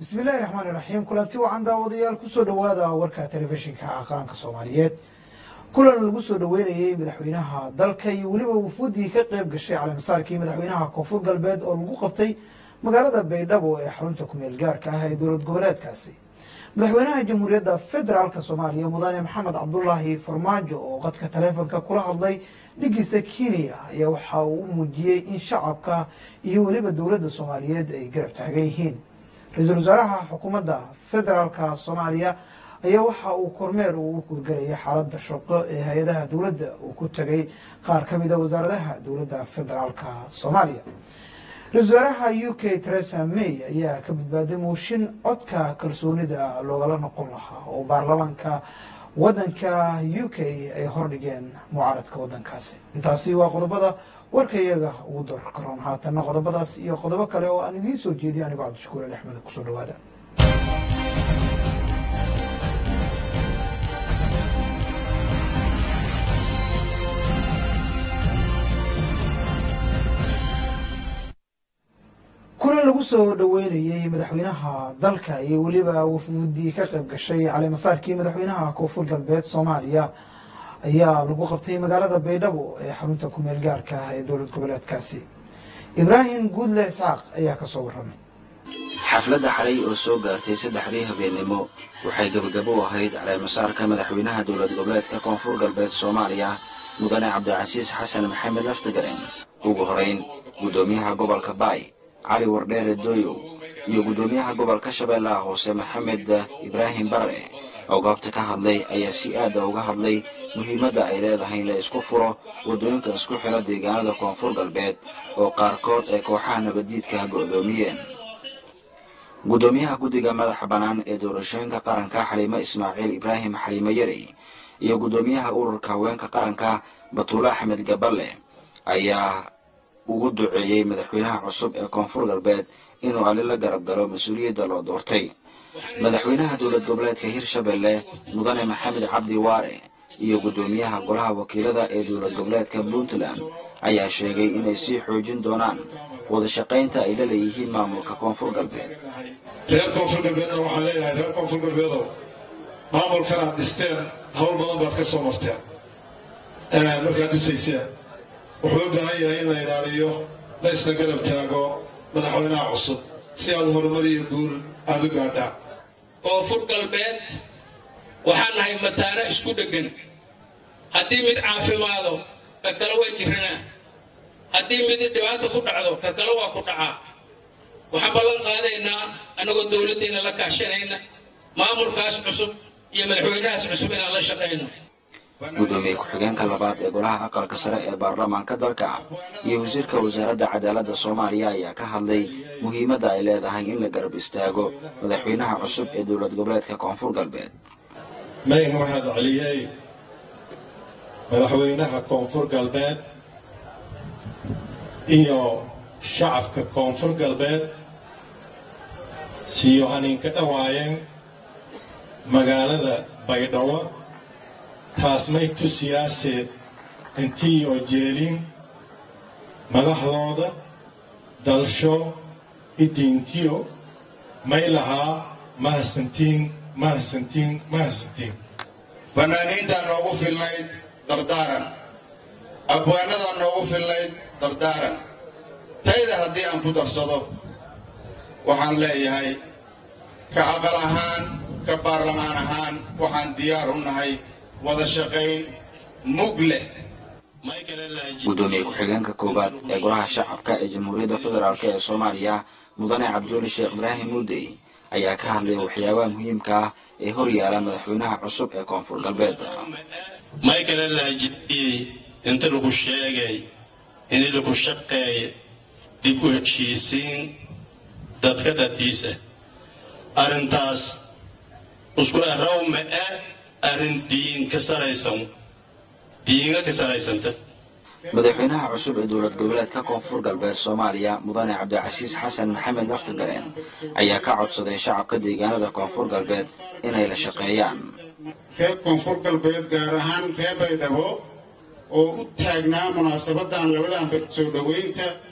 bismi illaahi raxmaani raxiim kulanti wacan daawadayaal kusoo dhowaada warka telefishinka qaranka soomaaliyeed kulan lagu soo dhoweynayey madaxweynaha dalka iyo weliba wufuuddii ka qayb gashay caleemasaarkii madaxweynaha koonfur galbeed oo lagu qabtay magaalada baydhabo ee xarunta kumeel gaarka ah ee dowlad goboleedkaasi madaxweynaha jamhuuriyadda federaalk soomaaliya mudane maxamed cabdulaahi farmaajo oo qadka taleefonka kula hadlay dhigiisa kenya ayaa waxa uu u muujiyey in shacabka iyo weliba dowladda soomaaliyeed ay garab taagan yihiin ra-iisul wasaaraha xukuumadda federaalka soomaaliya ayaa waxa uu kormeer uu u kurgarayay xaaladda shaqo ee hay-adaha dowladda uu ku tegay qaar ka mida wasaaradaha dowladda federaalka soomaaliya ra-isul wasaaraha u k teresa may ayaa ka badbaaday mooshin codka kalsoonida loogala noqon lahaa oo baarlamaanka waddanka u k ay hordhigeen mucaaradka waddankaasi intaasi waa qodobada warka iyaga ugu door karoon haatanna qodobadaas iyo qodobo kale oo aan idiin soo jeediyo anigoo cabdishakuur ali axmed kusoo dhawaada kulan lagu soo dhoweynayey madaxweynaha dalka iyo weliba wufuudii ka qayb gashay caleemasaarkii madaxweynaha koonfur galbeed soomaaliya ayaa lagu qabtay magaalada baydhabo ee xarunta kumeel gaarka ah ee dowlad goboleedkaasi ibraahim guudle isxaaq ayaa kasoo warramay xafladda xalay oo soo gaartay saddexdii habeennimo waxay gebagabo u ahayd caleemasaarka madaxweynaha dowlad goboleedka koonfur galbeed soomaaliya mudane cabdicasiis xasan maxamed laftigaren ugu horeyn guddoomiyaha gobolka baay cali wardheere dooyow iyo guddoomiyaha gobolka shabeellaha hoose maxamed ibraahim barre oo goobta ka hadlay ayaa si aada uga hadlay muhiimadda ay leedahay in la isku furo waddooyinka isku xidha deegaanada koonfur galbeed oo qaarkood ay kooxaha nabaddiidka go'doomiyeen guddoomiyaha guddiga madaxa bannaan ee doorashooyinka qaranka xaliimo ismaaciil ibraahim xaliimo yarey iyo guddoomiyaha ururka haweenka qaranka batuule axmed gaballe ayaa ugu duceeyey madaxweynaha cusub ee koonfur galbeed inuu ali la garab galo mas-uuliyadda loo doortay madaxweynaha dowlad goboleedka hirshabelle mudane maxamed cabdi waare iyo guddoomiyaha golaha wakiilada ee dowlad goboleedka puntland ayaa sheegay inay sii xoojin doonaan wada shaqaynta ay la leeyihiin maamulka koonfur galbeed reer koonfur galbeedna waxaan leeyahay reer koonfur galbeedow maamulkan aad dhisteen hawl badan baad ka soo marteen markaad dhisayseen wuxuu u baahan yahay in la ilaaliyo la isla garab taago madaxweynaha cusub si aad horumar iyo guul aada u gaadhaan koonfur galbeed waxaan nahay mataano isku dheggan haddii mid caafimaado ka kale waa jiranaa haddii mid dhibaato ku dhacdo ka kale waa ku dhacaa waxaan ballan qaadaynaa annagoo dowladdeena la kaashanayna maamulkaas cusub iyo madaxweynahaas cusub inaan la shaqayno guddoomiye ku-xigeenka labaad ee golaha aqalka sare ee baarlamaanka dalka iyo wasiirka wasaaradda cadaaladda soomaaliya ayaa ka hadlay muhiimadda ay leedahay in la garab istaago madaxweynaha cusub ee dowlad goboleedka koonfur galbeed mayn waxaad celiyey madaxweynaha koonfur galbeed iyo shacabka koonfur galbeed siyo haninka dhawaayeen magaalada baydhabo taas may tusiyaaseed intii oo jeelin madaxdooda dalsho idiintiyo may lahaa mahadsantiin mahadsantiin mahadsantiin fanaaniintaa noogu filnayd dardaaran abwaanadaa noogu filnayd dardaaran tayda haddii aan ku darsado waxaan leeyahay ka aqal ahaan ka baarlamaan ahaan waxaan diyaar u nahay wada shaqayn mug leh guddoomiye ku-xigeenka koowaad ee golaha shacabka ee jamhuuriyadda federaalk ee soomaaliya mudane cabduuli sheekh ibraahim muudey ayaa ka hadlay waxyaabaha muhiimka ah ee hor yaala madaxweynaha cusub ee koonfur galbeed maykala laajidiyey inta lagu sheegay in lagu shaqeey dib u heshiisiin dadka dhatiisa arrintaas isku erawma e arrin diin ka saraysan diinga ka saraysanta madaxweynaha cusub ee dowlad goboleedka koonfur galbeed soomaaliya mudane cabdicasiis xasan maxamed laftigaleen ayaa ka codsaday shacabka deegaanada koonfur galbeed inay la shaqeeyaan reer koonfur galbeed gaar ahaan reer baydhabo oo u taagnaa munaasabadan labadan soo dhoweynta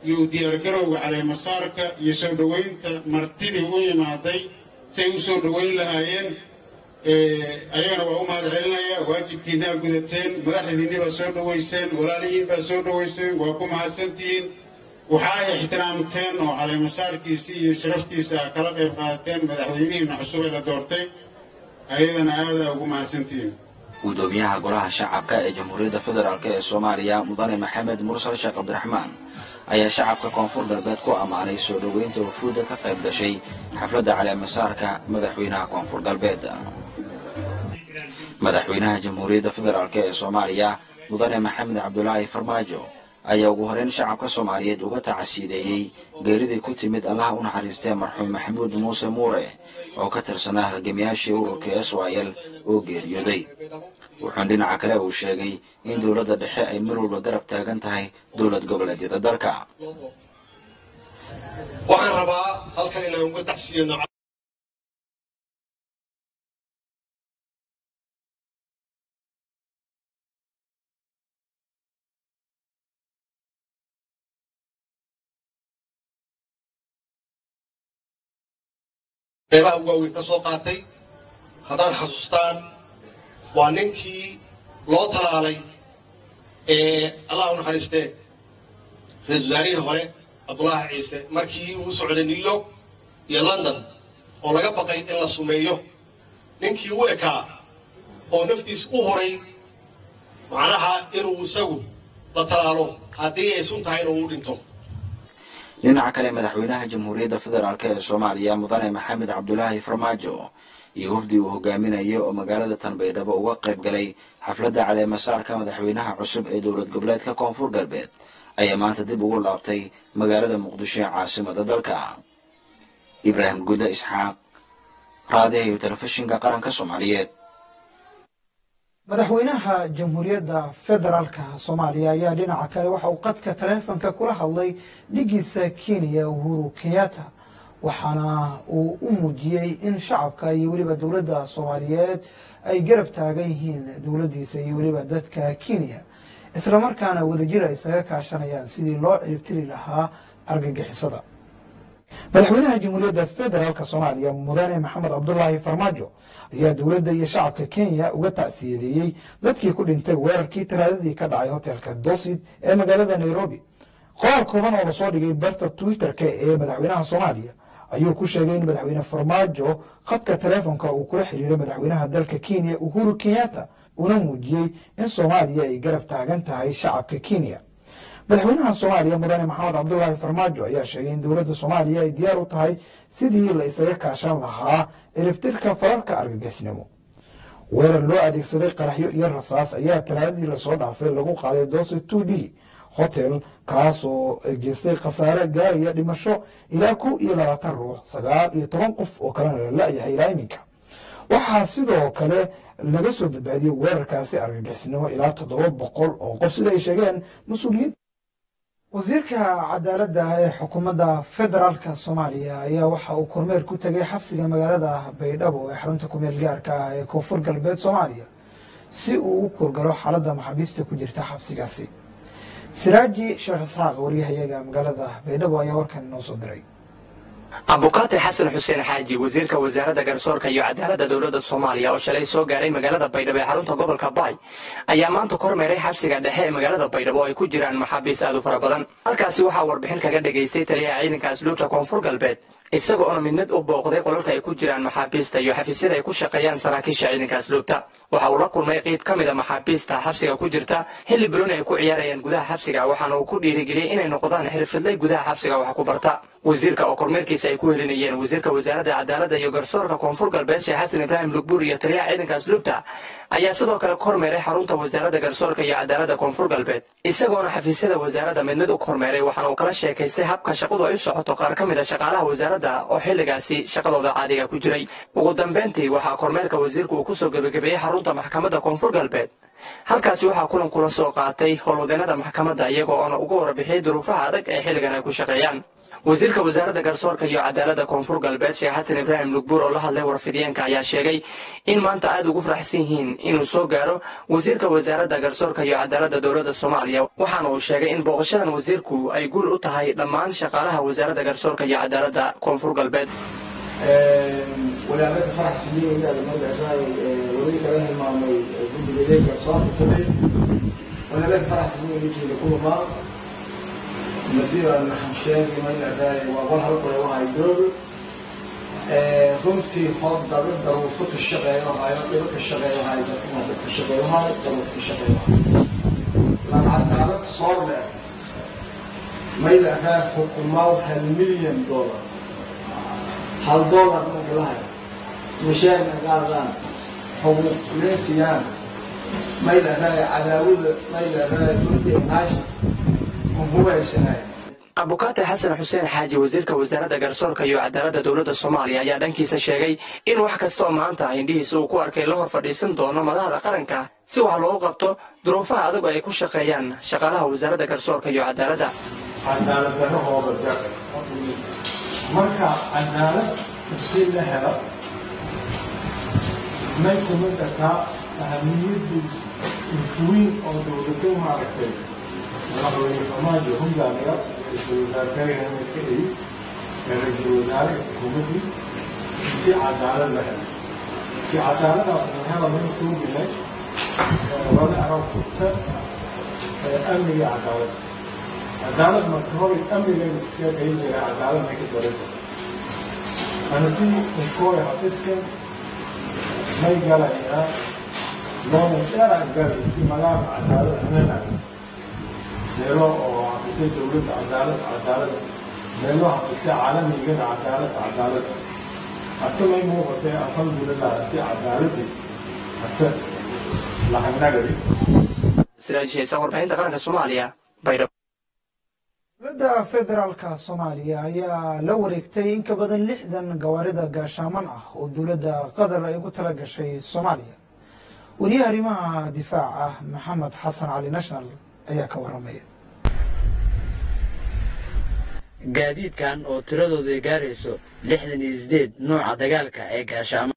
iyo u diyaargarowga caleemasaarka iyo soo dhoweynta martidii u imaaday say u soo dhoweyn lahaayeen ayagana waa u mahad celinaya waajibkiinaa gudateen madaxdiinni baa soo dhoweyseen walaalihiin baa soo dhoweyseen waa ku mahadsantihiin waxa ay ixtiraamteen oo caleemasaarkiisii iyo sharaftiisa a kala qayb qaadateen madaxweynihiina cusub ee la doortay ayadana aadaa ugu mahadsantihiin gudoomiyaha golaha shacabka ee jamhuuriyadda federaalk ee soomaaliya mudane maxamed mursal sheekh cabdiraxmaan ayaa shacabka koonfur galbeed ku ammaanay soo dhoweynta wafuudda ka qayb gashay xafladda caleemasaarka madaxweynaha koonfur galbeed madaxweynaha jamhuuriyadda federaalk ee soomaaliya mudane maxamed cabdulaahi farmaajo ayaa ugu horeyn shacabka soomaaliyeed uga tacasiideeyey geeridii ku timid allaha u naxariistee marxuum maxamuud muuse muure oo ka tirsanaa halgamiyaashii ururka s y l oo geeriyooday wuxuun dhinaca kale uu sheegay in dowladda dhexe ay mar walba garab taagan tahay dowlad goboleedyada dalka waxaan rabaa halkan inaan uga tacsiiyo qeybaha ugu waaweyn ka soo qaatay haddaad xasuustaan waa ninkii loo talaalay ee allah u naxariistee ra-isul wasaarihii hore cabdullaahi ciise markii uu socday new york iyo london oo laga baqay in la sumeeyo ninkii u ekaa oo naftiis u horay macnaha inuu isagu la talaalo haddii ay sun tahay inuu u dhinto dhinaca kale madaxweynaha jamhuuriyadda federaalk ee soomaaliya mudane maxamed cabdulaahi farmaajo iyo hufdii uu hogaaminayay oo magaalada tanbaydhabo uga qayb galay xafladda caleemasaarka madaxweynaha cusub ee dowlad goboleedka koonfur galbeed ayaa maanta dib ugu laabtay magaalada muqdisho ee caasimada dalka ibraahim guda isxaaq raadiha iyo telefishinka qaranka soomaaliyeed madaxweynaha jamhuuriyadda federaalka soomaaliya ayaa dhinaca kale waxa uu qadka taleefonka kula hadlay dhigiisa kenya uhuru kenyatta waxaana uu u muujiyey in shacabka iyo weliba dowladda soomaaliyeed ay garab taagan yihiin dowladdiisa iyo weliba dadka kenya islamarkaana wadajir ay isaga kaashanayaan sidii loo ciribtiri lahaa argagixisada madaxweynaha jamhuuriyadda federaalka soomaaliya mudane maxamed cabdulaahi farmaajo ayaa dowladda iyo shacabka kenya uga tacsiyadeeyey dadkii ku dhintay weerarkii talaadadii ka dhacay hotelka dosid ee magaalada nairobi qoraal kooban oo lasoo dhigay barta twitter-ka ee madaxweynaha soomaaliya ayuu ku sheegay in madaxweyne farmaajo khadka taleefonka uu kula xiriiray madaxweynaha dalka kenya uhuru kenyatta una muujiyey in soomaaliya ay garab taagan tahay shacabka kenya madaxweynaha soomaaliya mudane maxamed cabdulaahi farmaajo ayaa sheegay in dowladda soomaaliya ay diyaar u tahay sidii la isaga kaashan lahaa ciribtirka fararka argagixisnimo weerar loo adeegsaday qaraxyo iyo rasaas ayaa talaadadii lasoo dhaafay lagu qaaday doose two d hotel kaas oo geystay khasaare gaaraya dhimasho ilaa kow iyo labaatan ruux sagaal iyo toban qof oo kalena la la-yahay ilaa iminka waxaa sidoo kale laga soo badbaadiyey weerarkaasi argagixisnimo ilaa toddoba boqol oo qof sida ay sheegeen mas-uuliyiin wasiirka cadaaladda ee xukuumadda federaalka soomaaliya ayaa waxa uu kormeer ku tegay xabsiga magaalada baydhabo ee xarunta kumeel gaarka ah ee koonfur galbeed soomaaliya si uu u kurgalo xaaladda maxaabiista ku jirta xabsigaasi siraaji sheekh isxaaq waryahayaga magaalada baydhabo ayaa warkan inoo soo diray abukaati xasan xuseen xaaji wasiirka wasaaradda garsoorka iyo cadaaladda dowladda soomaaliya oo shalay soo gaaray magaalada baydhabo ee xarunta gobolka baay ayaa maanta kormeeray xabsiga dhexe ee magaalada baydhabo oo ay ku jiraan maxaabiis aad u fara badan halkaasi waxaa warbixin kaga dhagaystay taliyaha ciidanka asluubta koonfur galbeed isaga oona mid mid u booqday qolalka ay ku jiraan maxaabiista iyo xafiisyada ay ku shaqeeyaan saraakiisha ciidanka asluubta waxa uu la kulmay qeyb ka mid a maxaabiista xabsiga ku jirta xilli biloni ay ku ciyaarayaan gudaha xabsiga waxaana uu ku dhiirigeliyey inay noqdaan xirfidlay gudaha xabsiga wax ku barta wasiirka oo kormeerkiisa ay ku helinayeen wasiirka wasaaradda cadaaladda iyo garsoorka koonfur galbeed sheekh xasan ibraahim lugbuur iyo taliyaha ciidanka asluubta ayaa sidoo kale kormeeray xarunta wasaaradda garsoorka iyo cadaaladda koonfur galbeed isagoona xafiisyada wasaaradda mid mid u kormeeray waxaana uu kala sheekaystay habka shaqadu ay u socoto qaar ka mid a shaqaalaha wasaaradda oo xilligaasi shaqadooda caadiga ku jiray ugu dambeyntii waxaa kormeerka wasiirku uu kusoo gebagabeeyey xarunta maxkamadda koonfur galbeed halkaasi waxaa kulan kula soo qaatay howlwadeenada maxkamadda iyagoo oona uga warbixiyey duruufaha adag ee xilligan ay ku shaqeeyaan wasiirka wasaaradda garsoorka iyo cadaaladda koonfur galbeed sheekh xasan ibraahim lugbuur oo la hadlay warfidiyeenka ayaa sheegay in maanta aada ugu faraxsan yihiin inuu soo gaaro wasiirka wasaaradda garsoorka iyo cadaaladda dowladda soomaaliya waxaana uu sheegay in booqashadan wasiirku ay guul u tahay dhammaan shaqaalaha wasaaradda garsoorka iyo cadaaladda koonfur galbeed walaalaha faraxsaniyeynada magacaay weli kala hilmaamay guddiga garsoorka fulay walaalaha faraxsaniyeynada kulmaa madiba maxaan sheegi magacaay waa wal halkore wahay doog runtii hoob dada daruufo ka shaqeeyo hayo dhibo ka shaqeeyo hayo dadkuna dad ka shaqeeyo hayo daruuf ka shaqeeyo hayo lacagaalad soo le maylahaa xukumaa hal milyan dollar hal dollar marka la hayo mishaarna qaadaan xuquuq leesiyaan maylahaa cadaawada maylahaa dulka naasha hubaysanaay abukaate xasan xuseen xaaji wasiirka wasaaradda garsoorka iyo cadaaladda dowladda soomaaliya ayaa dhankiisa sheegay in wax kastaoo maanta indhihiisa uu ku arkay la hor fadhiisan doono madaxda qaranka si wax loogu qabto duruufaha adag ay ku shaqeeyaan shaqaalaha wasaaradda garsoorka iyo cadaaladda cadaalad darahooda jar marka cadaalad si la helo may kuma kartaa ahamiyaddu weyn oo dowlado maaragtay madaxweyne farmaajo hogaamiya ra-iisul wasaarkayna ka eyi ra-iisul wasaare xukuumaddiis si cadaalad la helo si cadaaladaas la helo min suugilay wada aragta amniga cadaalad cadaalad marka hore amnigaynu sheekayn jira cadaalad may ka daranta ana si inkooy hafiskan may galayaa loonan dheeraan galay si magaala cadaalad hananayo meelo oo hafisay dowladda cadaalad cadaalad meelo hafisay caalamigana cadaalad cadaalad hata may muuqatay alxamdulilah si cadaaladii hata lahanagadi siraajheysa warbaahinta qaranka soomaaliya baydhabo dowladda federaalka soomaaliya ayaa la wareegtay in ka badan lixdan gawaarida gaashaaman ah oo dowladda qatar ay ugu tala gashay soomaaliya weliyaha arrimaha difaaca maxamed xasan cali national ayaa ka waramaya gaadiidkan oo tiradoodu ay gaarayso lixdan iyo sideed nooca dagaalka ee gaashaamo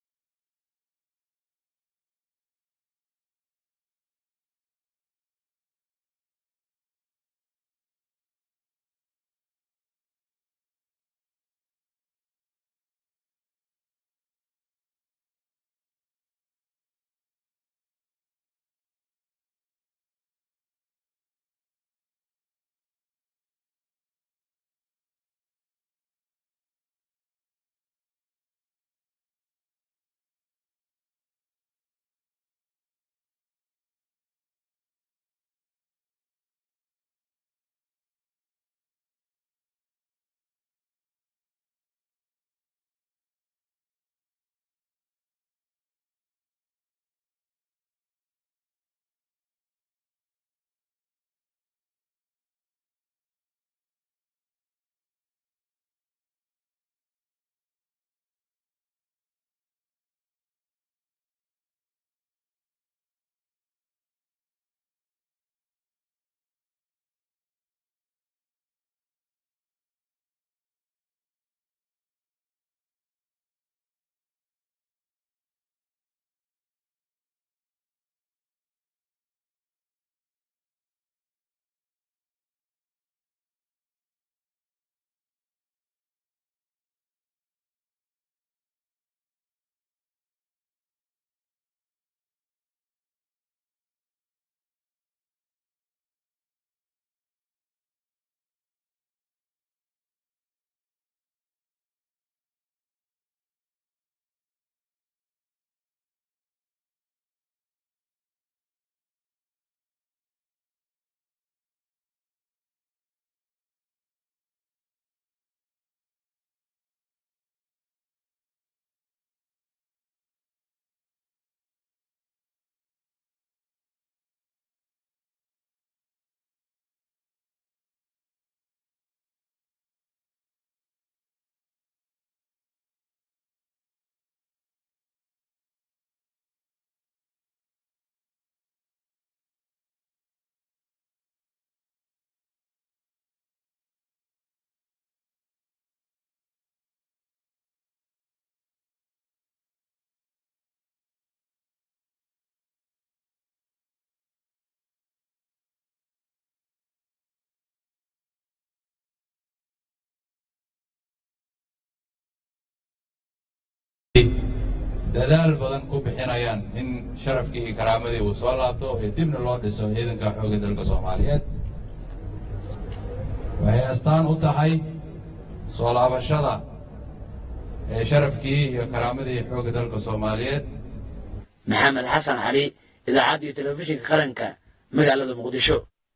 dadaal badan ku bixinayaan in sharafkii iyo karaamadii uu soo laabto ee dibna loo dhiso ciidanka xoogga dalka soomaaliyeed waxay astaan u tahay soo laabashada ee sharafkii iyo karaamadii xoogga dalka soomaaliyeed maxamed xasan cali idaacadda iyo telefishinka qaranka magaalada muqdisho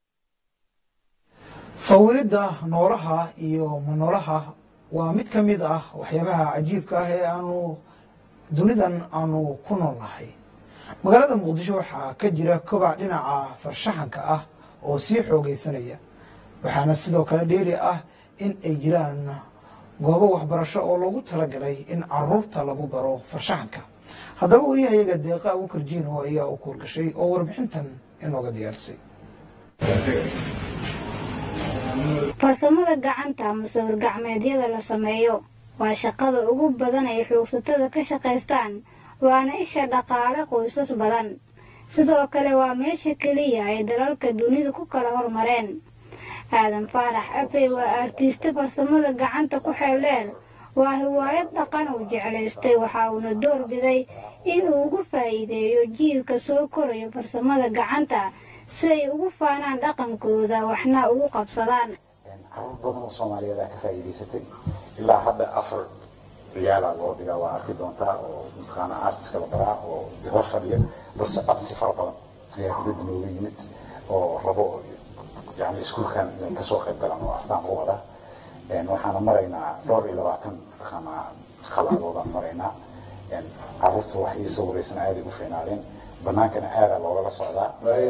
sawiridda noolaha iyo manoolaha waa mid ka mid ah waxyaabaha cajiibka ah ee aanu dunidan aanu ku nool nahay magaalada muqdisho waxaa ka jira kobac dhinaca farshaxanka ah oo sii xoogaysanaya waxaana sidoo kale dheeri ah in ay jiraan goobo waxbarasho oo loogu talagalay in caruurta lagu baro farshaxanka haddaba wariyahayaga deeqa abukar jiino ayaa u kuurgashay oo warbixintan inooga diyaarisay farsamada gacanta ama sawir gacmeedyada la sameeyo waa shaqada ugu badan ay xoogsatada ka shaqaystaan waana isha dhaqaale qoysas badan sidoo kale waa meesha keliya ay dalalka dunida ku kala hormareen aadan faarax afey waa artiiste farsamada gacanta ku xeeldheer waa hiwaayad dhaqan uu jeclaystay waxa uuna door biday inuu ugu faa'iideeyo jiilka soo korayo farsamada gacanta si ay ugu faanaan dhaqankooda waxna ugu qabsadaan caruur badan oo soomaaliyeed aa ka faa'iidaysatay ilaa hadda afar riyaalaa loo dhigaa waa arki doontaa oo mataqaana artiska la baraa oo hor fadhiya balse codsi fara badan ayaa dibadda nooga yimid oo rabo yani iskuulkan inay kasoo qayb galaan oo astaan u wada waxaana maraynaa dhowr iyo labaatan mataqaana khaladoodaan maraynaa caruurta wax ii sawiraysan aaday u fiinaadeen banaankana aadaa loogala socdaa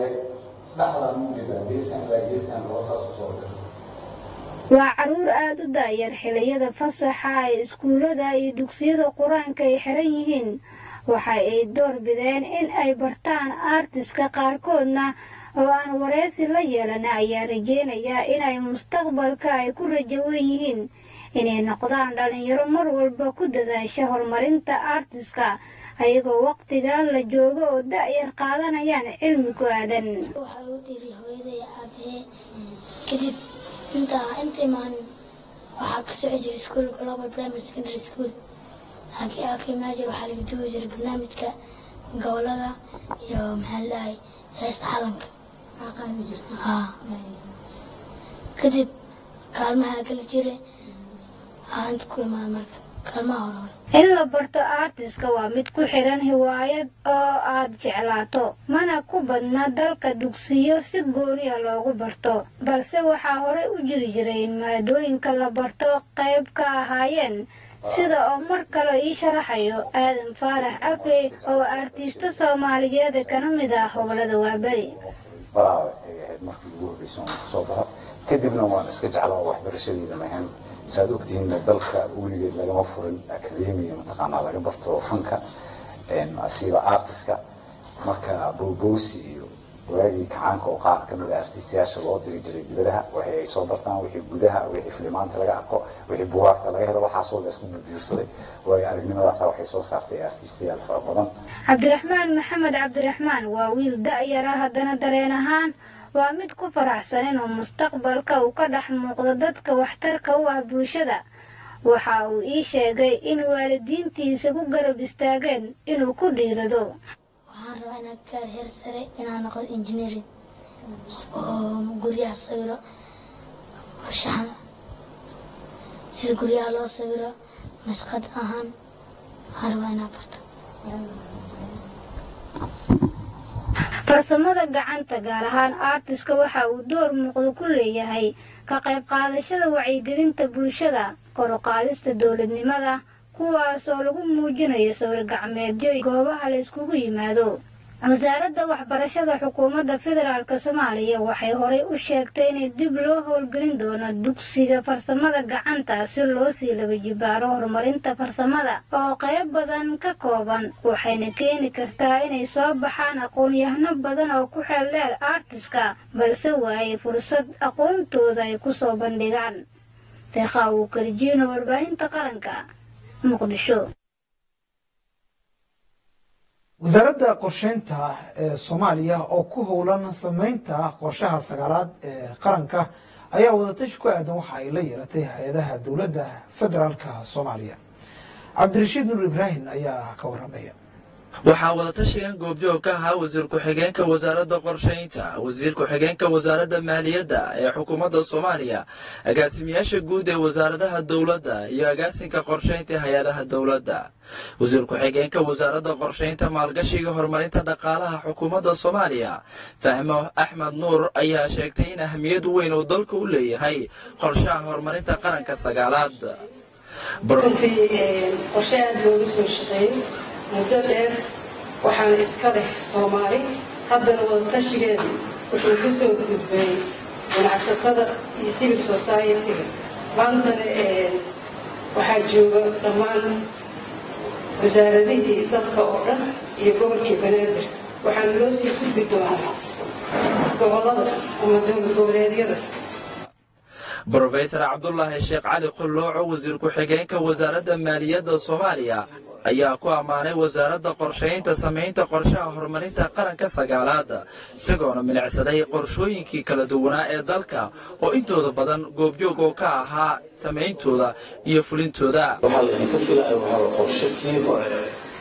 waa caruur aada u daayar xiliyada fasaxa ay iskuullada iyo dugsiyada qur-aanka ay xiran yihiin waxa ay door bideen in ay bartaan artiska qaarkoodna oo aan wareysi la yeelan ayaa rajeynaya inay mustaqbalka ay ku rajawan yihiin inay noqdaan dhalinyaro mar walba ku dadaasha horumarinta artiska ayagoo waqtigan la joogo oo da-yar qaadanayaan cilmi ku aadan waxaa u dhiri hooyaday aabahee kadib intaa inta imaanin waxaa ka soco jiray iskuol global primary secondary school halkii aa ka imaan jira waxaa laga dugi jiray barnaamijka gobolada iyo maxaa ladhahay heesta calanka haa kadib kaalmaha kala jira aa inta ku imaan marka kaalmaha hore hore in la barto artiska waa mid ku xiran hiwaayad oo aad jeclaato mana ku badna dalka dugsiyo si gooniya loogu barto balse waxaa horey u jiri jiray in maadooyinka la barto qayb ka ahaayeen sida oo mar kale ii sharaxayo aadan faarax afey oo artiista soomaaliyeed kana mid ah hobolada waaberi baraaba ay ahayd markii ugu horreysa oon kasoo baxo kadibna waan iska jeclaa oo waxbarashadeyda mahan saad ogtihiinna dalka weligeed lagama furin akademiya mataqaanaa laga barto fanka sida artiska marka bowbowsi iyo waagii kacaanka oo qaar kamid a artistayaasha loo diri jiray dibadaha waxay ay soo bartaan wixii gudaha wixii filimaanta laga arko wixii bugaagta laga helo waxaasoo la isku biirsaday waayo aragnimadaasa waxay soo saartay artistayaal fara badan cabdiraxmaan maxamed cabdiraxmaan waa wiil da-yar ah haddana dareen ahaan waa mid ku faraxsan inuu mustaqbalka uu ka dhex muuqdo dadka waxtarka u ah bulshada waxa uu ii sheegay in waalidiintiisa ku garab istaageen inuu ku dhiirado waxaan rabaa inaad gaar heer sare inaan noqdo engineering oo guryaha sawiro farshaxan sida guryaha loo sawiro masqad ahaan waxaan rabaa inaad barto farsamada gacanta gaar ahaan artiska waxa uu door muuqdo ku leeyahay ka qayb qaadashada wacyigelinta bulshada kor u qaadista dowladnimada kuwaas oo lagu muujinayo sawir gacmeedyo goobaha la iskugu yimaado wasaaradda waxbarashada xukuumadda federaalk soomaaliya waxay horey u sheegtay inay dib loo howlgelin doono dugsiga farsamada gacanta si loo sii laba jibaaro horumarinta farsamada oo qayb badan ka kooban waxayna keeni kartaa inay soo baxaan aqoon-yahano badan oo ku xeel dheer artiska balse waayay fursad aqoontooda ay kusoo bandhigaan deeqa uu karjiino warbaahinta qaranka muqdisho wasaaradda qorsheynta ee soomaaliya oo ku howlan sameynta qorshaha sagaalaad ee qaranka ayaa wadatashi ku aadan waxa ay la yeelatay hay-adaha dowladda federaalka soomaaliya cabdirashiid nuur ibraahim ayaa ka waramaya waxaa wadatashigan goobjoog ka ahaa wasiir ku-xigeenka wasaaradda qorshaynta wasiir ku-xigeenka wasaaradda maaliyadda ee xukuumadda soomaaliya agaasimayaasha guud ee wasaaradaha dowladda iyo agaasinka qorshaynta hay-adaha dowladda wasiir ku-xigeenka wasaaradda qorshaynta maalgashiga horumarinta dhaqaalaha xukuumadda soomaaliya fahmo axmed nuur ayaa sheegtay in ahmiyad weyn uu dalka u leeyahay qorshaha horumarinta qaranka sagaalaad runtii qorshe aada looga soo shaqeeyey muddo dheer waxaana iska leh soomaali haddana wadatashigeedu wuxuu ka soo gudbay ganacsatada iyo civil society-ga maantana waxaa jooga dhammaan wasaaradihii dalka oo dhan iyo gobolkii banaadir waxaana loo sii gudbi doonaa gobolada ama dowlad goboleedyada brofesor cabdulaahi sheekh cali qullooco wasiir ku-xigeenka wasaaradda maaliyadda soomaaliya ayaa ku ammaanay wasaaradda qorshaynta samaynta qorshaha horumarinta qaranka sagaalaad isagoona milicsaday qorshooyinkii kala duwanaa ee dalka oo intooda badan goobjoog oo ka ahaa samayntooda iyo fulintooda waxaa laydinka filaya waxaa qorshe kii hore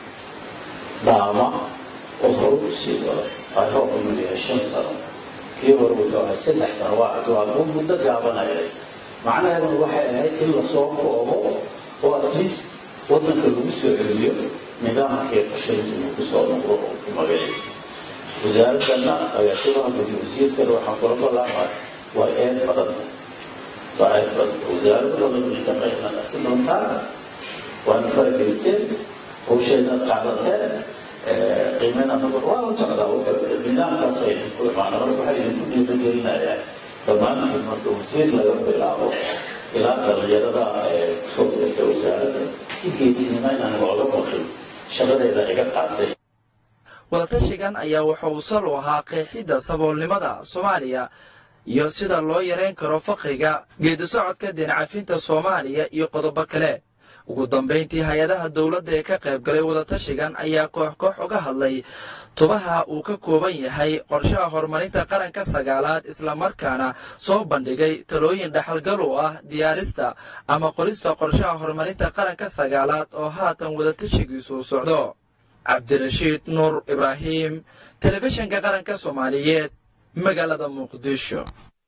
dhaama oo hore u sii wada ay hoob inuu yahay shan sano kii hore wuxuu ahay saddex sano waa waa muddo gaabanayay macnaheeduna waxay ahayd in lasoo koobo oo at least waddanka lagu soo celiyo nidaamkii qorshaynta uu kusoo noqdo oo ku magaciisa wasaaradana agaasimaha gudi wasiirkana waxaan kula ballaamay waa eed badan waa eed badan wasaarado badan inta qaybnaad arki doontaan waana farageliseen hawsheedad qaadateen qiimena numar waa la socdaa nidaamkaas ay ku imaana marka waxay idinku dhiirigelinayaa dhammaantiin marka wasiir laga bilaabo ilaa dhalinyarada kusoo dirta wasaaradda si geesinimo inaan looga baqin shaqadeeda iga qaatay wadatashigan ayaa wuxa uu sal u ahaa qeexidda saboolnimada soomaaliya iyo sida loo yareyn karo faqriga geedi socodka deencafinta soomaaliya iyo qodobo kale ugu dambayntii hay-adaha dowladda ee ka qayb galay wadatashigan ayaa koox koox uga hadlay tubaha uu ka kooban yahay qorshaha horumarinta qaranka sagaalaad islamarkaana soo bandhigay talooyin dhaxalgal u ah diyaarista ama qorista qorshaha horumarinta qaranka sagaalaad oo haatan wadatashigiisu socdo cabdirashiid nuur ibraahim telefishinka qaranka soomaaliyeed magaalada muqdisho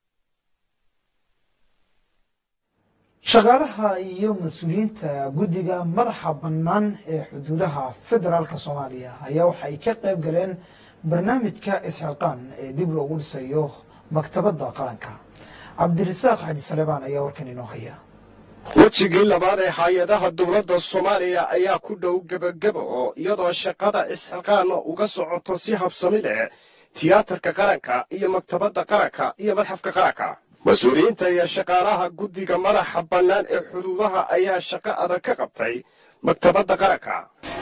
shaqaalaha iyo mas-uuliyiinta guddiga madaxa bannaan ee xuduudaha federaalka soomaaliya ayaa waxa ay ka qayb galeen barnaamijka isxilqaan ee dib loogu dhisayo maktabadda qaranka cabdirasaaq xaji salebaan ayaa warkan inoo haya wejigii labaad ee hay-adaha dowladda soomaaliya ayaa ku dhow gebageba oo iyadoo shaqada isxilqaana uga socoto si habsami leh tiyaatarka qaranka iyo maktabadda qaranka iyo madxafka qaranka mas-uuliyiinta iyo shaqaalaha guddiga madaxa bannaan ee xuduudaha ayaa shaqo adag ka qabtay maktabadda qaranka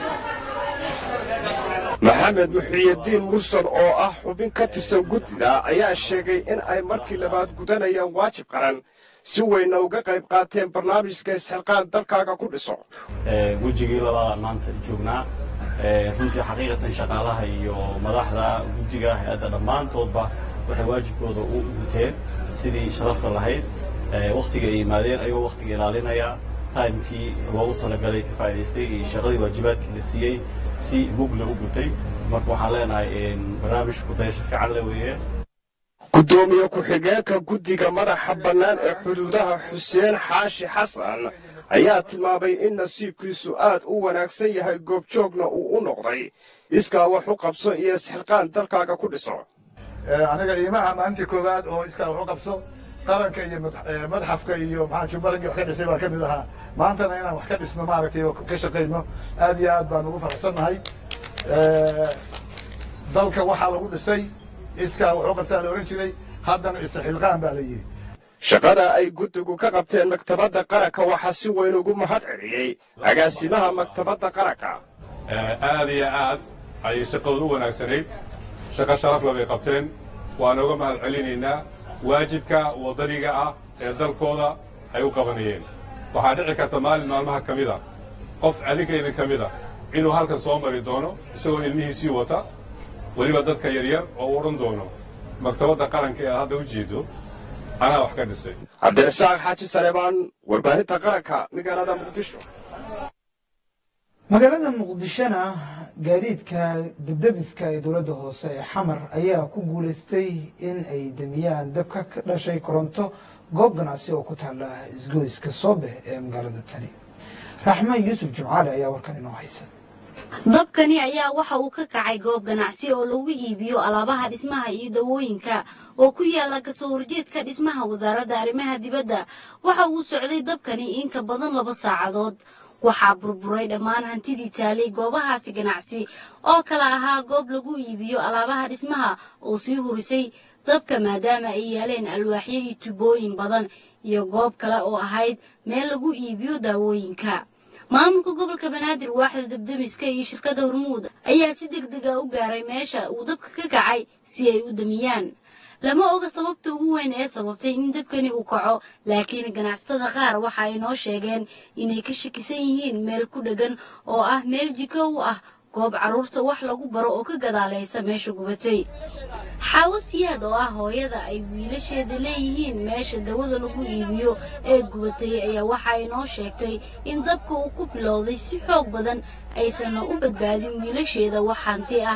maxamed muxiyadiin mursal oo ah xubin ka tirsan guddida ayaa sheegay in ay markii labaad gudanayaan waajib qaran si weyna uga qayb qaateen barnaamijka isxilqaan dalkaaga ku dhiso wejigii labaadaan maanta joognaa runtii xaqiiqatan shaqaalaha iyo madaxda guddiga hay-adda dhammaantoodba waxay waajibkooda u guteen sidii sharafta lahayd waktiga ay yimaadeen ayagoo waktiga ilaalinaya taimkii loogu talagalay ka faa'idaystay iyo shaqadii waajibaadkii la siiyey si mugla u gutay marka waxaan leenahay barnaamijku dayasho fiican le weeye guddoomiye ku-xigeenka guddiga madaxa bannaan ee xuduudaha xuseen xaashi xasan ayaa tilmaamay in nasiibkiisu aad u wanaagsan yahay goobjoogna uu u noqday iskaa wax u qabso iyo isxilqaan dalkaaga ku dhiso aniga iimaha maalintii koowaad oo iskaa wax u qabso qaranka iyo madxafka iyo maxaa jubbaland wax ka dhisay baa ka mid ahaa maantana inaan wax ka dhisno maaragtay oo ka shaqayno aad iyo aad baan ugu faraxsannahay dalka waxaa lagu dhisay iskaa wax u qabsaa la ohan jiray haddana isxilqaan baa la yidhi shaqada ay guddigu ka qabteen maktabadda qaranka waxaa si weyn ugu mahad celiyey agaasimaha maktabadda qaranka aad iyo aad ayay shaqadu u wanaagsanayd shaqo sharafla bay qabteen waan uga mahad celinaynaa waajibka waddaniga ah ee dalkooda ay u qabanayeen waxaa dhici karta maalin maalmaha ka mid a qof adinkaydan ka mid a inuu halkan soo mari doono isagoo ilmihiisii wata weliba dadka yaryar oo u odhan doono maktabadda qaranka ee aad hadda u jeedo anaa wax ka dhisay cabdirasaaq xaaji saleebaan warbaahinta qaranka magaalada muqdisho magaalada muqdishona gaadiidka debdebiska ee dowladda hoose ee xamar ayaa ku guuleystay in ay demiyaan dabka ka dhashay koronto goob ganacsi oo ku taala isgoyska soobe ee magaalada tani raxmaan yuusuf jimcaale ayaa warkan inoo haysa dabkani ayaa waxa uu ka kacay goob ganacsi oo lagu iibiyo alaabaha dhismaha iyo dawooyinka oo ku yaala kasoo horjeedka dhismaha wasaaradda arrimaha dibadda waxa uu socday dabkani in ka badan laba saacadood waxaa burburay dhammaan hantidii taalay goobahaasi ganacsi oo kala ahaa goob lagu iibiyo alaabaha dhismaha oo sii hurisay dabka maadaama ay yaaleen alwaaxyo iyo tubooyin badan iyo goob kale oo ahayd meel lagu iibiyo daawooyinka maamulka gobolka banaadir waaxda dabdemiska iyo shirkadda hormuud ayaa si deg dega u gaaray meesha uu dabka ka kacay si ay u damiyaan lama oga sababta ugu weyn ee sababtay in dabkani uu kaco laakiin ganacsatada qaar waxa ay noo sheegeen inay ka shakisan yihiin meel ku dheggan oo ah meel jiko u ah goob carruurta wax lagu baro oo ka gadaalaysa meesha gubatay xaawo siyaad oo ah hooyada ay wiilasheeda leeyihiin meesha dawada lagu iibiyo ee gubatay ayaa waxa ay noo sheegtay in dabka uu ku bilowday si xoog badan aysanna u badbaadin wiilasheeda wax hanti ah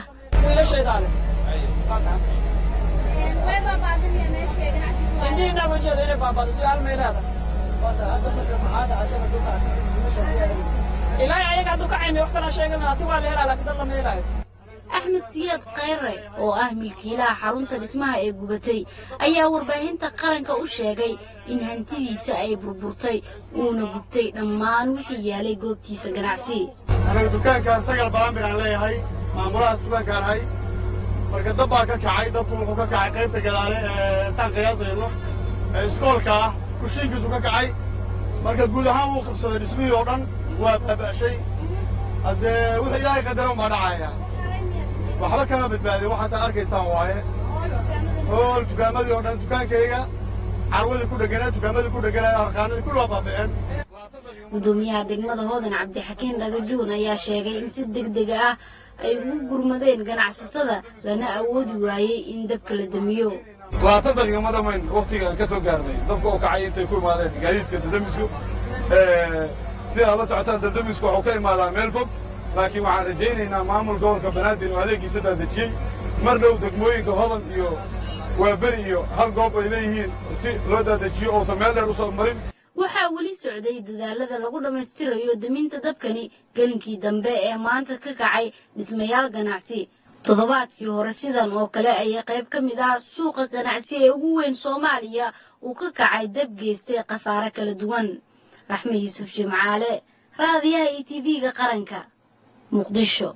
axmed siyaad khayre oo ah milkiilaha xarunta dhismaha ee gubatay ayaa warbaahinta qaranka u sheegay in hantidiisa ay burburtay uuna gubtay dhammaan wixii yaalay goobtiisa ganacsi anaga dukaankaan sagal balamir aan leeyahay maamulahaas dukaankaan ahay marka dab baa ka kacay dabku wuxuu ka kacay qaybta gadaale ee saan qiyaasayno ee iskoolka ah kushiinkiisu ka kacay marka guud ahaan wuu qabsaday dhismihii oo dhan waa baaba'shay haddee wuxuu ilaahay qadaran baa dhacaya waxba kama badbaadin waxaasaa arkaysaan waaye hool dukaamadii oo dhan dukaankayga carwadii ku dheganaa dukaamadii ku dheganaa harqaanadii kulli waa baaba'een gudoomiyaha degmada hoodan cabdixakiin dhagajuun ayaa sheegay in si deg dega ah ay ugu gurmadeen ganacsatada lana awoodi waayey in dabka la damiyo labaatan daqiiqa ma dhamayn waktiga ka soo gaarnay dabka oo kacay intay ku imaadeen gaadiidka dadamisku si aad la socotaan dadamisku waxuu ka imaadaa meel fog laakiin waxaan rajaynaynaa maamul gobolka banaadir oo adeegiisa daadejiyey mar dhow degmooyinka hodan iyo waaberi iyo hal goob ay leeyihiin si loo daadajiyo uusan meel dheer usoo marin waxaa weli socday dadaalada lagu dhammaystirayo daminta dabkani gelinkii dambe ee maanta ka kacay dhismayaal ganacsi toddobaadkii hore sidan oo kale ayay qayb ka mid ah suuqa ganacsi ee ugu weyn soomaaliya uu ka kacay dab geystay khasaare kala duwan raxme yuusuf jimcaale raadiyaha iyo tv-ga qaranka muqdisho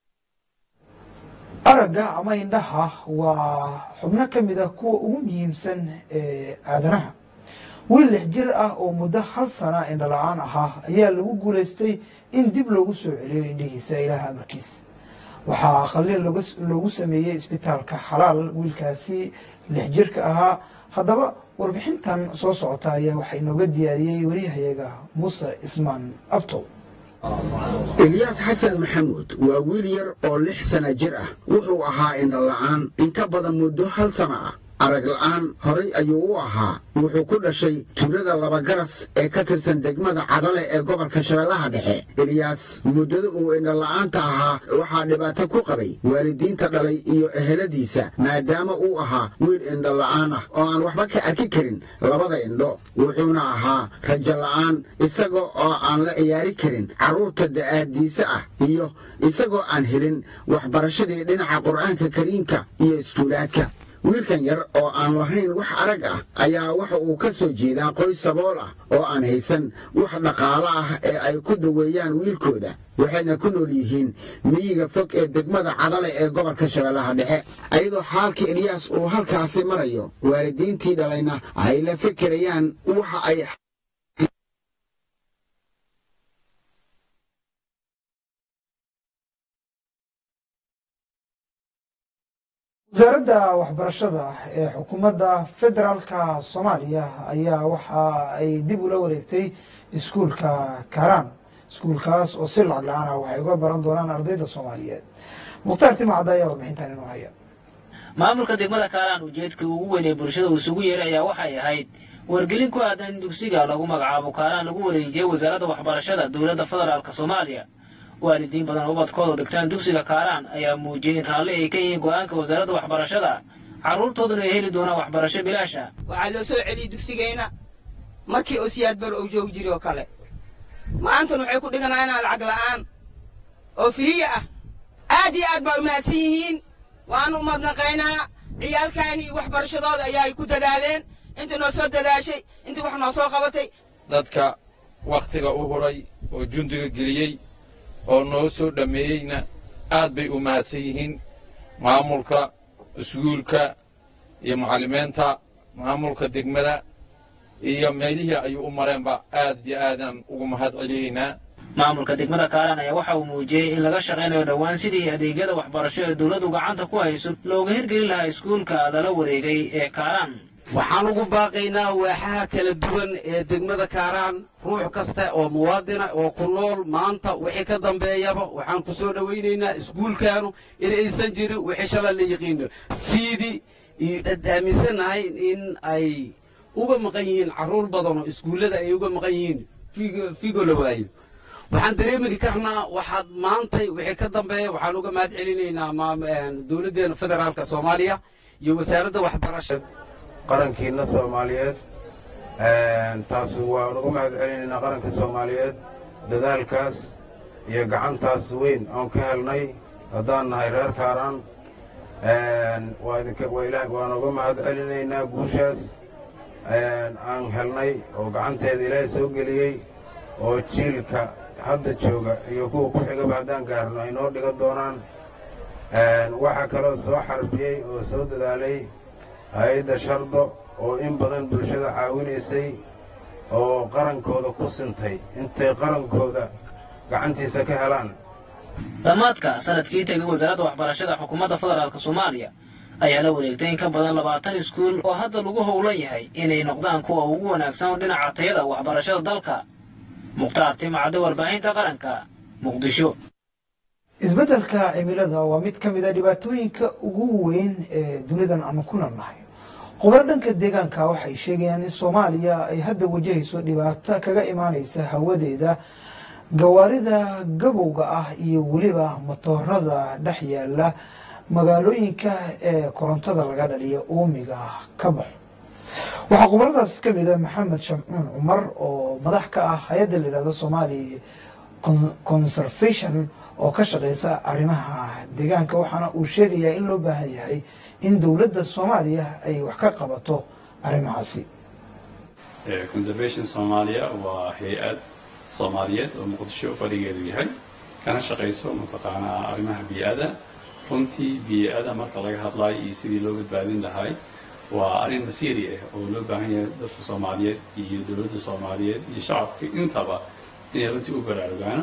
aragga ama indhaha waa xubno ka mid ah kuwa ugu muhiimsan ee aadanaha wiil lix jir ah oo muddo hal sana indhala-aan ahaa ayaa lagu guulaystay in dib loogu soo celiyo indhihiisa ilaah amarkiis waxaa aqaliin loogu sameeyey isbitaalka xalaal wiilkaasi lix jirka ahaa haddaba warbixintan soo socota ayaa waxaa inooga diyaariyey wariyahayaga muuse ismaan abtow elyaas xasan maxamuud waa wiil yar oo lix sana jir ah wuxuu ahaa indhala-aan in ka badan muddo hal sana ah arag la'aan horay ayuu u ahaa wuxuu ku dhashay tuulada labagaras ee ka tirsan degmada cadale ee gobolka shabeellaha dhexe eliyaas muddada uu indhola'aanta ahaa waxaa dhibaato ku qabay waalidiinta dhalay iyo eheladiisa maadaama uu ahaa wiil indhola'aan ah oo aan waxba ka arki karin labada indho wuxuuna ahaa rajo la'aan isaga oo aan la ciyaari karin carruurta da'aadiisa ah iyo isagoo aan helin waxbarashadii dhinaca qur'aanka kariimka iyo iskuulaadka wiilkan yar oo aan lahayn wax arag ah ayaa waxa uu ka soo jeedaa qoys sabool ah oo aan haysan wax dhaqaalo ah ee ay ku daweeyaan wiilkooda waxayna ku nool yihiin miyiga fog ee degmada cadale ee gobolka shabeellaha dhexe ayadoo xaalka eliyaas uu halkaasi marayo waalidiintii dhalayna ay la fikirayaan waxa ay wasaaradda waxbarashada ee xukuumadda federaalka soomaaliya ayaa waxa ay dib ula wareegtay iskuulka karaan iskuulkaas oo si lacag la-aan ah waxay uga baran doonaan ardayda soomaaliyeed mukhtaar timacda ayaa warbixintan inoo haya maamulka degmada kaaraan ujeedka ugu weyn ee bulshada uu isugu yeeray ayaa waxay ahayd wargelin ku aadan in dugsiga lagu magacaabo kaaraan lagu wareejiyey wasaaradda waxbarashada dowladda federaalk soomaaliya waalidiin badan oo ubadkoodu dhigtaan dugsiga kaaraan ayaa muujiyey in raalli ay ka yihiin go-aanka wasaaradda waxbarashada carruurtooduna ay heli doonaan waxbarasho bilaasha waxaa loo soo celiyey dugsigayna markii oo siyaad bar uu joogi jiri oo kale maantan waxay ku dhiganaynaa lacag la'aan oo firiya ah aad iyo aad baa u mahadsan yihiin waanu umadnaqaynaa ciyaalkaani iyo waxbarashadooda ayaa ku dadaaleen inta noo soo dadaashay inta wax noo soo qabatay dadka wakhtiga u huray oo jundiga geliyey oo noo soo dhammeeyeyna aad bay u mahadsan yihiin maamulka iskuulka iyo macallimiinta maamulka degmada iyo meelihii ayuu u mareenba aad iyo aadaan ugu mahad celiyeynaa maamulka degmada kaaraan ayaa waxa uu muujiyey in laga shaqaynayo dhowaan sidii adeegyada waxbarasho ee dowladdu gacanta ku hayso looga hirgelin lahaa iskuulka lala wareegay ee kaaraan waxaan ugu baaqaynaa waaxaha kala duwan ee degmada kaaraan ruux kasta oo muwaadina oo ku nool maanta wixii ka dambeeyaba waxaan ku soo dhowaynaynaa iskuulkaanu in aysan jirin wixii shala la yiqiino fiidi iyo aaminsannahay in ay uga maqan yihiin carruur badan oo iskuullada ay uga maqan yihiin figo la waayo waxaan dareemi karnaa waxaad maantay wixii ka dambeeya waxaan uga mahad celinaynaa dowladdeena federaalka soomaaliya iyo wasaaradda waxbarashada qarankiina soomaaliyeed taas waan uga mahad celinaynaa qaranka soomaaliyeed dadaalkaas iyo gacantaas weyn oon ka helnay haddaan nahay reer kaaraan waan uga mahad celinaynaa guushaas aan helnay oo gacanteeda ilaahay soo geliyey oo jiilka hadda jooga iyo kuwa ku xigaba haddaan gaarno ay noo dhigan doonaan waxaa kaloo soo xarbiyey oo soo dadaalay hay-adda shardo oo in badan bulshada caawinaysay oo qarankooda ku sintay intay qarankooda gacantiisa ka helaan dhammaadka sanadkii tegay wasaaradda waxbarashada xukuumadda federaalk soomaaliya ayaa la wareegtay in ka badan labaatan iskuul oo hadda lagu howlan yahay inay noqdaan kuwa ugu wanaagsan oo dhinaca tayada waxbarashada dalka mukhtaar timacadda warbaahinta qaranka muqdisho isbeddelka cimilada waa mid ka mid a dhibaatooyinka ugu weyn ee dunidan aanu ku noolnahay khubaro dhanka deegaanka waxay sheegayaan in soomaaliya ay hadda wajahayso dhibaato kaga imaanaysa hawadeeda gawaarida gabowga ah iyo weliba matoorada dhex yaala magaalooyinka ee korontada laga dhaliyo uumiga ka baxo waxaa khubaradaas ka mid a maxamed shamcuun cumar oo madax ka ah hay-adda la yidhahdo somali conservation oo ka shaqeysa arrimaha deegaanka waxaana uu sheegayaa in loo baahan yahay in dowladda soomaaliya ay wax ka qabato arrimahaasi conservation soomaaliya waa hay-ad soomaaliyeed oo muqdisho fadhigeedu yahay kana shaqayso mataqaanaa arrimaha bii'ada runtii bii'ada marka laga hadlayo iyo sidii loo badbaadin lahay waa arrin masiiri ah oo loo baahan yahay dadka soomaaliyeed iyo dowladda soomaaliyeed iyo shacabka intaba inay runtii u baraarugaano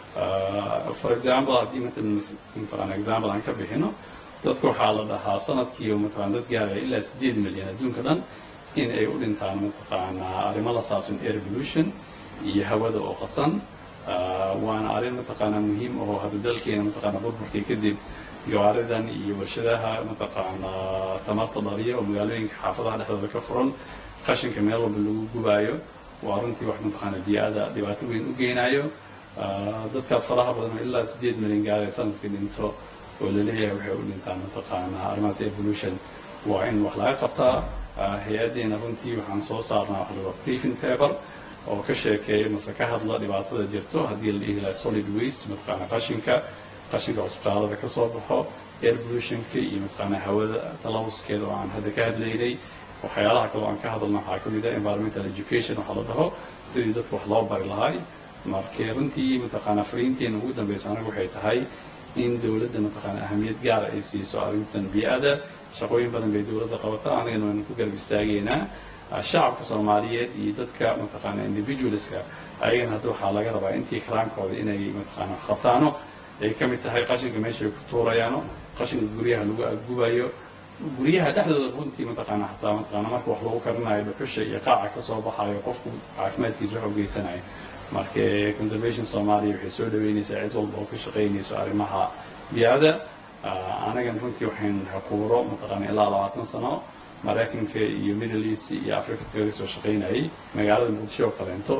for example haddii matalan mataqaana example aan ka bixino dadka waxaa la dhahaa sanadkii mataqaana dad gaaraya ilaa sideed milyan adduunka dhan in ay u dhintaan mataqaanaa arrimo la saabsan air pollution iyo hawada oo qasan waana arrin mataqaanaa muhiim oo hadda dalkeena mataqaana burburkii kadib gawaaridan iyo warshadaha mataqaanaa tamarta dhaliya oo magaalooyinka xaafadaha dhexdooda ka furan qashinka meel walba lagu gubaayo waa runtii wax mataqaana bii'ada dhibaato weyn u geynayo dadkaas faraha badan oo ilaa sideed milyan gaaraya sanadkii dhinto oo laleeyahay waxay u dhintaan mataqaanaa arrimahaas evolution waa in wax laga qabtaa hay-addeena runtii waxaan soo saarnaa wax laga briefing paper oo ka sheekeeya mase ka hadla dhibaatada jirto haddii la dhihi lahaa solid waste mataqaana qashinka qashinka cusbitaalada ka soo baxo air pollutionka iyo mataqaana hawada talawuskeeda oo aan hadda ka hadlaynay waxyaalaha kale oo aan ka hadalna waxaa ka mid ah environmental education waxaa la dhaho sidii dadka wax loo bari lahay markii runtii mataqaana fariinteena ugu dambeysa anagu waxay tahay in dowladda mataqaana ahamiyad gaara ay siiso arrintan bii'ada shaqooyin badan bay dowladda qabataa anagana waynu ku garab istaageynaa shacabka soomaaliyeed iyo dadka mataqaana individualska ayagana hadda waxaa laga rabaa intii karaankooda inay mataqaana wax qabtaano ay ka mid tahay qashinka meeshay ku tuurayaano qashinka guryaha lagu aggubayo guryaha dhexdooda runtii mataqaana xataa mataqaana marka wax lagu karinayo dhuxusha iyo qaaca ka soo baxayo qofku caafimaadkiisa wax u geysanayo marka conservation soomaaliya waxay soo dhaweynaysaa cid walba oo ka shaqaynayso arrimaha biicada anagan runtii waxayn xuquuro mataqaana ilaa labaatan sano maraykanka iyo middle east iyo africa kaga soo shaqaynayay magaalada muqdisho oo kaleento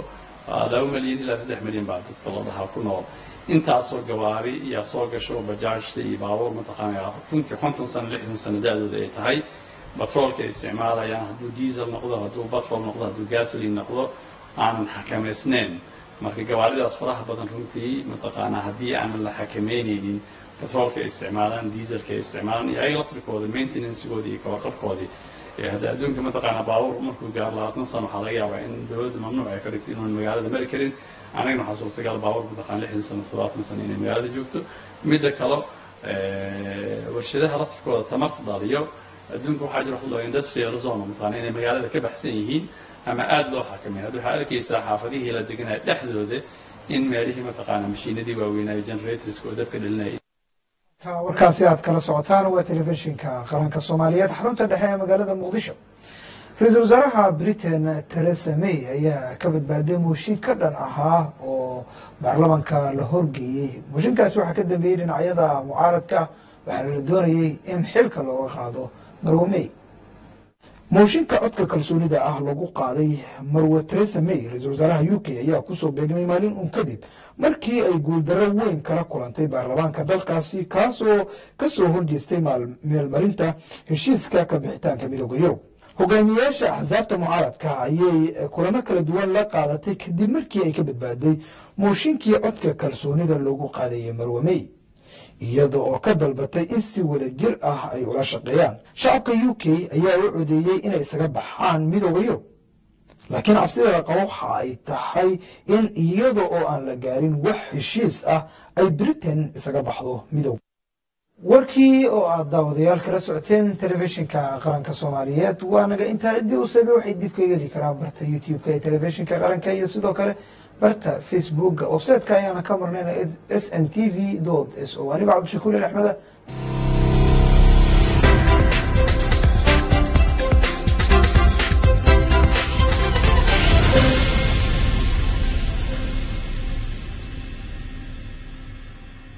laba milyan ilaa saddex milyan baa dadka la dhahaa ku nool intaasoo gawaari yaa soo gasho bajaajta iyo baabuur mataqaanaa runtii konton sano lixdan sano da-dooda ay tahay batroolka ay isticmaalayaan hadduu diesel noqdo hadduu batrol noqdo hadduu gasoline noqdo aanan xakamaysnayn marka gawaaridaas faraha badan runtii mataqaanaa haddii aanan la xakameyneynin batroolka ay isticmaalaan dieselka ay isticmaalaan iyo ayaga laftirkooda maintenancegoodii iyo kawarqabkoodii hadda adduunka mataqaanaa baabuur markuu gaaro labaatan sano waxaa laga yaabaa in dowladda mamnuuc ay ka dhigto inuun magaalada mari karin anagana waxaa suurtagal baabuur mataqaan lixdan sano toddobaatan sano inay magaalada joogto midda kale warshadaha laftirkooda tamarta dhaliyo adduunka waxaa jira wax loo industrial zone mataqaana inay magaalada ka baxsan yihiin ama aada loo xakameeyo hadda waxaa arkaysaa xaafadihii la deganaya dhexdooda in meelihii mataqaana mashiinadii waaweynaayo generatorska oo dabka dhalinaya warkaasi aad kala socotaan waa telefishinka qaranka soomaaliyeed xarunta dhexe ee magaalada muqdisho ra-iisul wasaaraha britain theresa may ayaa ka badbaaday mooshin ka dhan ahaa oo baarlamanka la horgeeyey mooshinkaasi waxaa ka dambeeyey dhinacyada mucaaradka waxaana la doonayey in xilka looga qaado marwo may mooshinka codka kalsoonida ah lagu qaaday marwe theresa may ra-iisul wasaaraha u k ayaa kusoo beegmay maalin uun kadib markii ay guuldarro weyn kala kulantay baarlamaanka dalkaasi kaasoo ka soo horjeestay meelmarinta heshiiska ka bixitaanka midooda yurub hogaamiyayaasha axsaabta mucaaradka ayay kulamo kala duwan la qaadatay kadib markii ay ka badbaaday mooshinkii codka kalsoonida loogu qaadayay marwe may iyada oo ka dalbatay in si wada jir ah ay ula shaqeeyaan shacabka u k ayaa u codeeyey inay isaga baxaan midooda yurub laakiin cabsida la qabo waxa ay tahay in iyada oo aan la gaarin wax heshiis ah ay britain isaga baxdo midooda warkii oo aad daawadayaal kala socoteen telefishinka qaranka soomaaliyeed waa naga intaa ciddii u seega waxay dib kaga heli karaan barta youtube-ka ee telefishinka qaranka iyo sidoo kale barta facebooka website-ka ayaana ka marnayna s n t v s o anigoo cabdishakuur axmeda